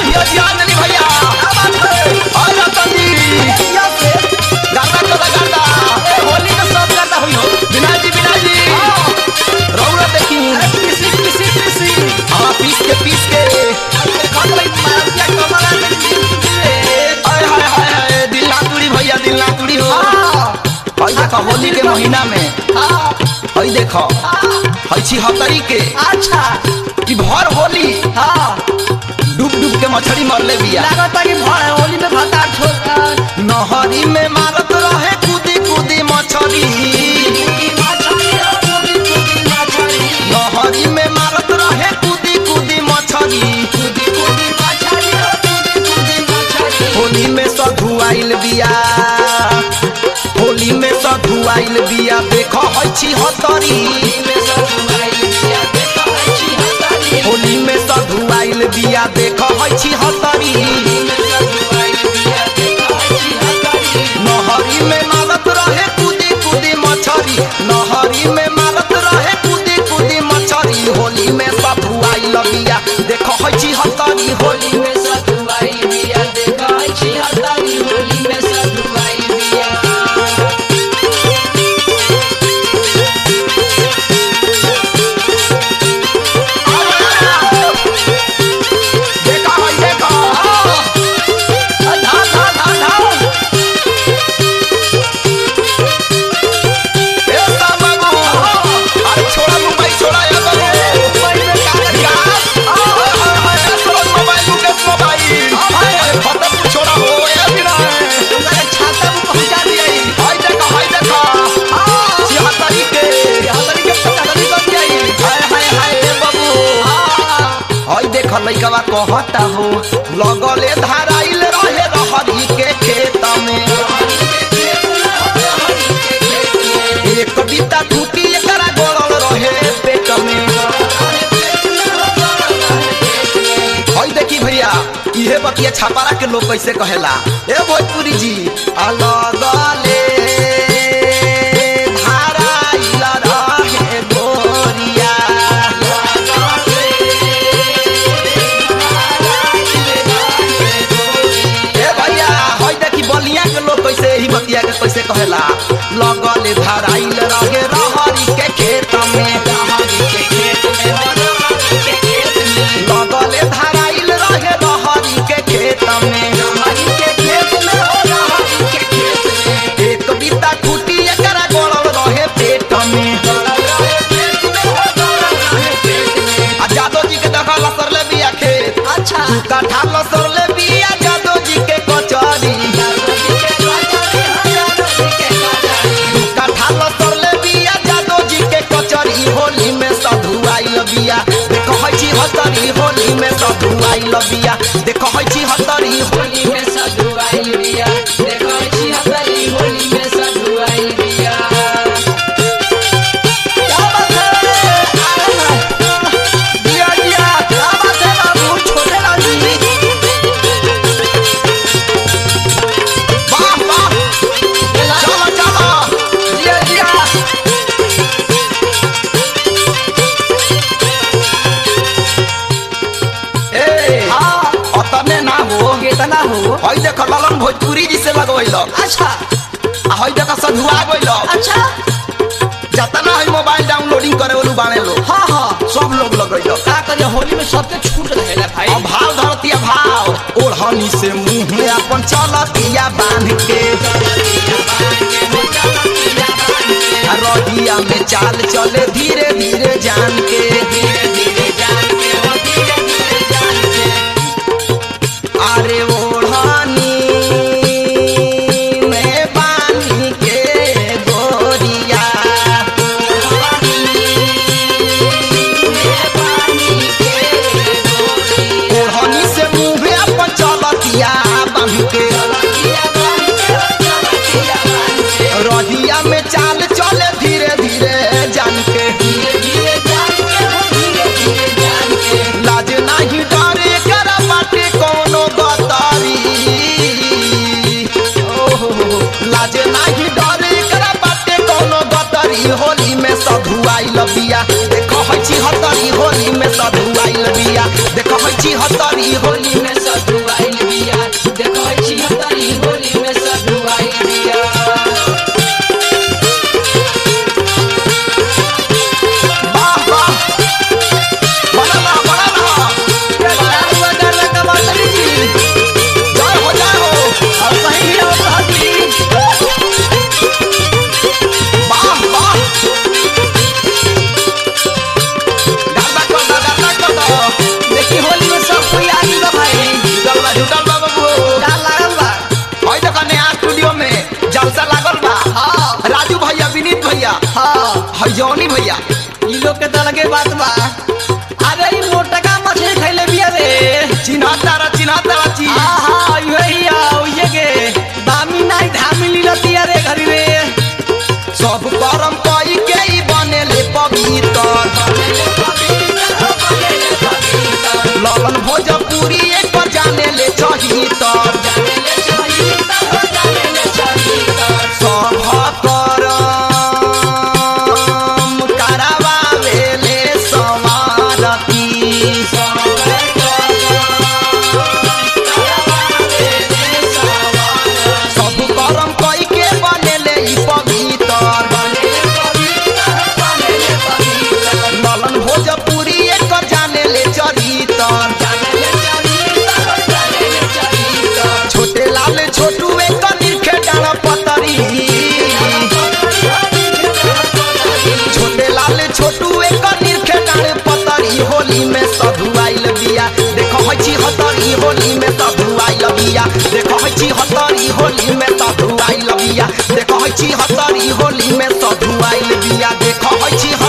जिया जिया नली भैया और रतन जी गाता गाता गाता ए होली में सब गाता हुई हो बिना जी बिना जी रौरा देखी हाँ पीस के पीस के हाय हाय हाय हाय दिल ना तुड़ी भैया दिल ना तुड़ी हो हई देखो होली के महीना में हई देखो हई छिहत्तरी के अच्छा कि भर होली हाँ डूब डूब के मछली मरले बिया लागता कि भर होली में भता ठोक नहरी में मारत रहे कूदी कूदी मछली नहरी में मारत रहे कूदी कूदी मछली होली में सधु आइल बिया होली में सधु आइल बिया देखो हई छिहत्तरी होली में सधु आइल बिया देखो हई छिहत्तरी नहरी में मारत रहे कूदी कूदी मछली नहरी में मारत रहे कूदी कूदी मछली होली में सधु आइल बिया देखो हई छिहत्तरी होली में देखा हई देखा ए सा बाबू अरे छोड़ा मुंबई छोड़ा या बाबू गास हाय हाय हाय असरत मोबाइल मुकेश मोबाइल अरे फतेहपुर छोड़ा हो या बिना हाय देखा हाय देखा छिहत्तरी के हाय हाय हाय ए बाबू हाय देख लइकवा कहता हो लगले धाराइल रहे रहरी के खेत में एक बीता टूटी एकरा गड़ल रहे पेट में हई देखी भैया इहे बतिया छापारा के लोग कैसे कहेला ए भोजपुरी जी अलगले धाराइल रहे गोरिया ए भैया हई देखी बलिया के लोग कैसे ही बतिया के कैसे कहेला लगले धाराइल रहे रहरी के खेत में लगले धाराइल रहे रहरी के खेत में एक बीता टूटी एकरा गड़ल रहे पेट में आ जादव जी के देखा लसरले बिया खेत अच्छा कठा लसरले बिया जादव जी के कचरी कठा लसरले बिया जादव जी के कचरी होली में साधु आइल बिया देखो हई छी हतरी होली में साधु आइल बिया देखो हई छी हतरी होली में क्या बात है दिया दिया क्या बात है बाबू छोटे लाल जी वाह वाह चलो चलो जिया जिया ए हाँ अतने ना हो कितना हो हई देख ललन भोजपुरी जी से लगवैल अच्छा आ हई देख सधुआ गइल अच्छा जतना हई मोबाइल डाउनलोडिंग करे वालू बाने लो हाँ हाँ सब लोग लगैल का करिए होली में सबके छूट रहेला भाई अब भाव धरतिया भाव ओढ़नी से मुंह में अपन चलतिया बांध के आ रहिया में चाल चले धीरे धीरे जान के अरे ओढ़नी में बांध के गोरिया ओढ़नी से मुंह में अपन चलतिया बांध के रहिया में चाल चले धीरे धीरे जान के लाज नहीं डरे कर बाटे कोनो गतारी ओहो, लाज नहीं डरे कर बाटे कोनो गतारी होली में साधु आइल बिया देखो हई छी हतरी होली में साधु आइल बिया देखो हई छी हतरी होली में साधु जौनी भैया ई लोग के तो अलगे बात बा अरे ई मोटका मछली खैले बिया रे चिन्हा तारा चिन्हा तारा चीज आहा इहे हिया उहे के दामी नाही धामी लीलतिया रे घरी रे सब करम कई के ही बनेले पवित्र ललन भोजपुरी एक पर जाने ले चही तर सब करम करावावेले समारती सब करम कई के बनेले ई पवित्र ललन भोजपुरी एक जाने ले चरितर छोटे लाल छोटू एक निरखे डाल पतरी छोटे लाल छोटू एक निरखे डाल पतरी होली में साधु आइल बिया देखो है छी हतरी होली में साधु आइल बिया देखो है छी हतरी होली में साधु आइल बिया देखो है छी हतरी होली में साधु आइल बिया देखो है छी